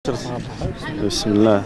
بسم الله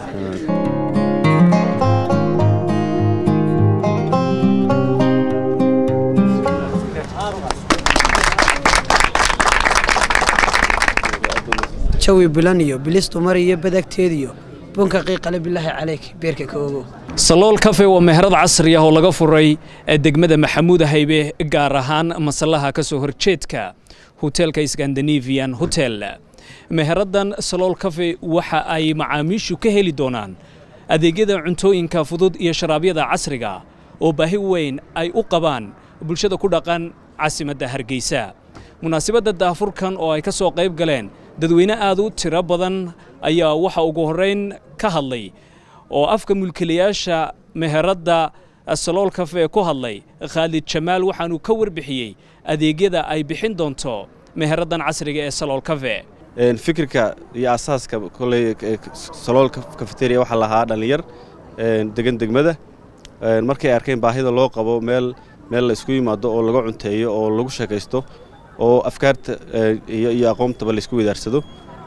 jawi bilan iyo bilistu mar iyo badagteediyo bunka qiiqale bilaahi calayk beerka ka ogow salool kafe waa meherad casri ah oo laga furay degmada maxamuud haybe gaar ahaan masallaha ka soo horjeedka hoteelka scandinavian hotel meheradan salool kafe waxa ay macaamiishu ka heli doonaan adeegyada cuntooyinka fudud iyo sharaabyada casriga oo baahi weyn ay u qabaan bulshada ku dhaqan caasimadda hargeysa munaasabadda daafurkan oo ay ka soo qayb galeen dadweyne aad u tiro badan ayaa waxa ugu horrayn ka hadlay oo afka mulkilayaasha meheradda salool kafe ku hadlay khaalid jamaal waxaanuu ka warbixiyey adeegyada ay bixin doonto meheraddan casriga ee salool kafe fikirka iyo asaaska koley salool kafeteria waxaa lahaa dhallinyar degan degmada markay arkeen baahida loo qabo meel meel la isku yimaado oo laga cunteeyo oo lagu sheekaysto oo afkaarta iyo aqoontaba laisku wedaarsado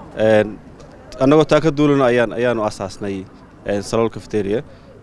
annagoo taa ka duulano ayaan ayaanu asaasnay salool cafeteria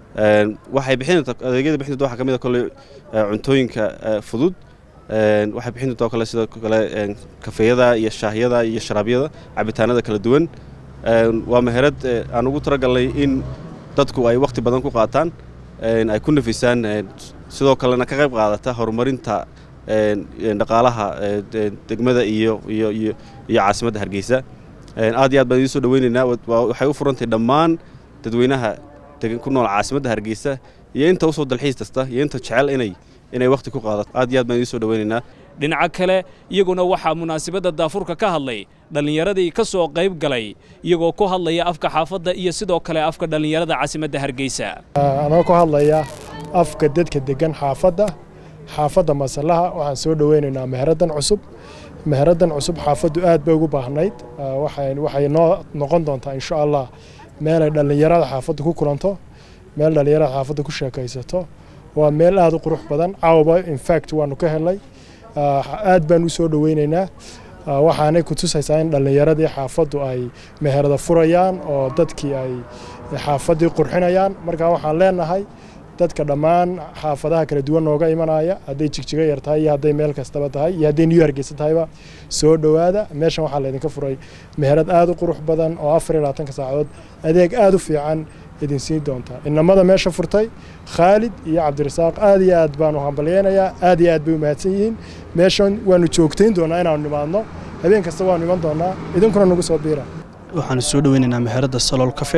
waxay bixin adeegyada bixin doonta waxaa ka mid a kolley cuntooyinka fudud waxay bixin doontaa kale sidoo kale kafeeyada iyo shaahyada iyo sharaabyada cabitaanada kala duwan waa meherad aan ugu talagalnay in dadku ay wakhti badan ku qaataan ay ku nafisaan sidoo kalena ka qayb qaadata horumarinta dhaqaalaha degmada iyo iyo iyo iyo caasimadda hargeysa aad iyo aad baan idiin soo dhaweynaynaa waxay u furantay dhammaan dadweynaha degan ku nool caasimadda hargeysa iyo inta usoo dalxiis kasta iyo inta jecel inay inay wakhti ku qaadato aad iyo aad baan idiin soo dhaweynaynaa dhinaca kale iyaguna waxaa munaasabadda daafurka ka hadlay dhallinyaradii ka soo qayb galay iyagoo ku hadlaya afka xaafadda iyo sidoo kale afka dhallinyarada caasimadda hargeysa anoo ku hadlaya afka dadka degan xaafadda xaafadda masallaha waxaan soo dhoweynaynaa meheraddan cusub meheraddan cusub xaafaddu aad bay ugu baahnayd waxay noo noqon doontaa insha allah meelay dhallinyarada xaafadda ku kulanto meel dhallinyarada xaafadda ku sheekaysato waa meel aad u qurux badan caawaba infact waanu ka helnay aad baan u soo dhoweynaynaa waxaanay ku tusaysaa in dhallinyaradii xaafaddu ay meherada furayaan oo dadkii ay xaafaddii qurxinayaan marka waxaan leenahay dadka dhammaan xaafadaha kala duwan nooga imanaya hadday jigjigo yar tahay iyo hadday meel kastaba tahay iyo hadday new hargeysa tahayba soo dhowaada meeshan waxaa laydinka furay meherad aad u qurux badan oo afar iyo labaatanka saacadood adeeg aad u fiican idin siin doonta inamada meesha furtay khaalid iyo cabdirasaaq aad iyo aad baanu hambalyeynayaa aad iyo aad bay u mahadsan yihiin meeshan waanu joogtayn doonaa inaanu nimaadno habeen kasta waanu iman doonaa idinkuna nagu soo biira waxaanu soo dhoweynaynaa meheradda salool kafe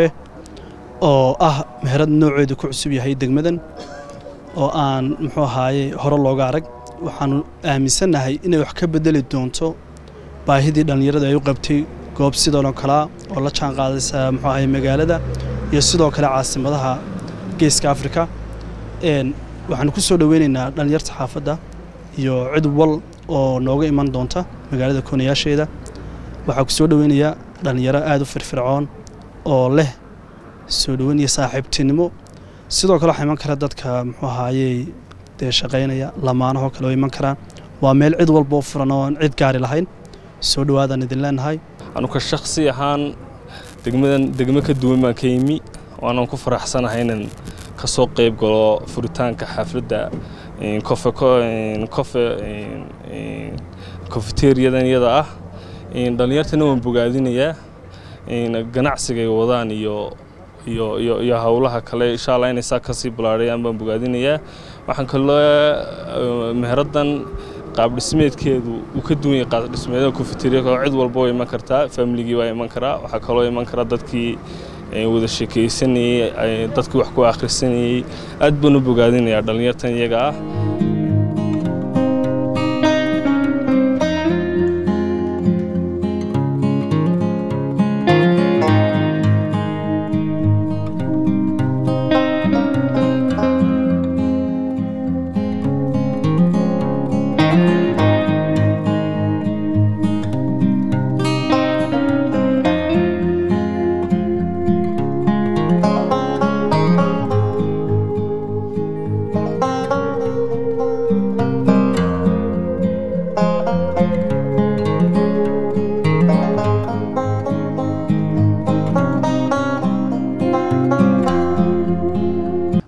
oo ah meherad nooceedu ku cusub yahay degmadan oo aan muxuu ahaaye hore looga arag waxaanu aaminsannahay inay wax ka bedeli doonto baahidii dhallinyarada ay u qabtay goob sidoonoo kalea oo la jaan qaadaysa muxuu ahaye magaalada iyo sidoo kale caasimadaha geeska afrika waxaanu ku soo dhoweynaynaa dhallinyarta xaafadda iyo cid wal oo nooga iman doonta magaalada koonayaasheeda waxaa ku soo dhoweynayaa dhallinyaro aad u firfircoon oo leh soo dhoweyn iyo saaxiibtinimo sidoo kale waxaa iman kara dadka muxuu ahaayey dee shaqaynaya lamaanahoo kale oo iman karaan waa meel cid walboo furan oo aan cid gaari lahayn soo dhowaadaan idin leenahay anuka shakhsi ahaan degmadan degmo ka duwan baan ka yimi waanaan ku faraxsanahay inaan ka soo qayb galo furitaanka xafladda kofe kofe kofeteriyadan iyada ah dhallinyartana waan bogaadinayaa ganacsigay wadaan iyo iyo iyo iyo howlaha kale insha allah inay saa kasii balaadhayaan baan bogaadinayaa waxaan kaloo meheraddan qaab dhismeedkeedu uu ka duwan yahay qaab dhismeedada kofeteriya oo cid walba waa iman kartaa familigii waa iman karaa waxaa kaloo iman kara dadkii wada sheekaysanayey dadkii wax ku akhrisanayey aad baan u bogaadinayaa dhallinyartan iyaga ah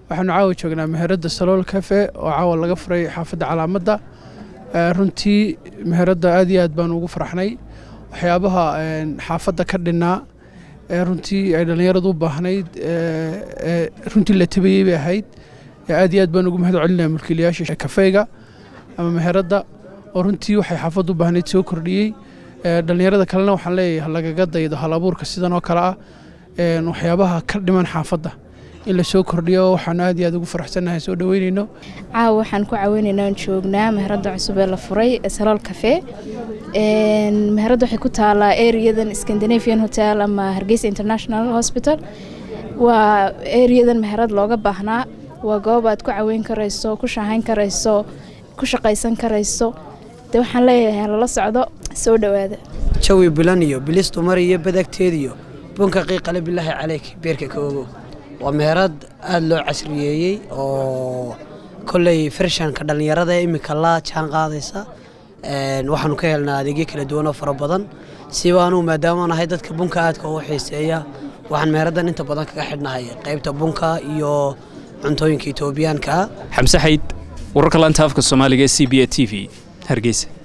waxaanu caawa joognaa meheradda salool cafe oo caawa laga furay xaafadda calaamadda runtii meheradda aad iyo aad baan ugu farxnay waxyaabaha xaafadda ka dhinnaa runtii ay dhallinyaradu u baahnayd runtii la tabayey bay ahayd aad iyo aad baan ugu mahad celinaya mulkiilayaasha kafeyga ama meheradda oo runtii waxay xaafaddu u baahnayd soo kordhiyey dhallinyarada kalena waxaan leeyahay lagaga daydo hal abuurka sidan oo kale ah waxyaabaha ka dhiman xaafadda in la soo kordhiyo waxaanu aad iyo aad ugu faraxsannahay soo dhoweynayno caawa waxaan ku caawinaynaa aan joognaa meheradda cusub ee la furay salool cafe meheradda waxay ku taalaa areadan scandinavian hotel ama hargeysa international hospital waa areadan meherad looga baahnaa waa goob aad ku caweyn karayso ku shaahayn karayso ku shaqaysan karayso de waxaan leeyahay lala socdo soo dhowaada jawi bilan iyo bilis dumar iyo badagteediyo bunka qiiqale bilaahi caleyk beerka ka ogow waa meherad aada loo casriyeeyey oo kolley farshanka dhallinyarada ee iminka la jaan qaadaysa waxaanu ka helnaa adeegyo kala duwan oo fara badan siba anugu maadaamaan ahay dadka bunka aadka ugu xiiseeya waxaan meheraddan inta badan kaga xidhnahay qaybta bunka iyo cuntooyinka etoobiyaanka xamse xayd wararka laanta afka soomaaliga ee c b a t v hargeysa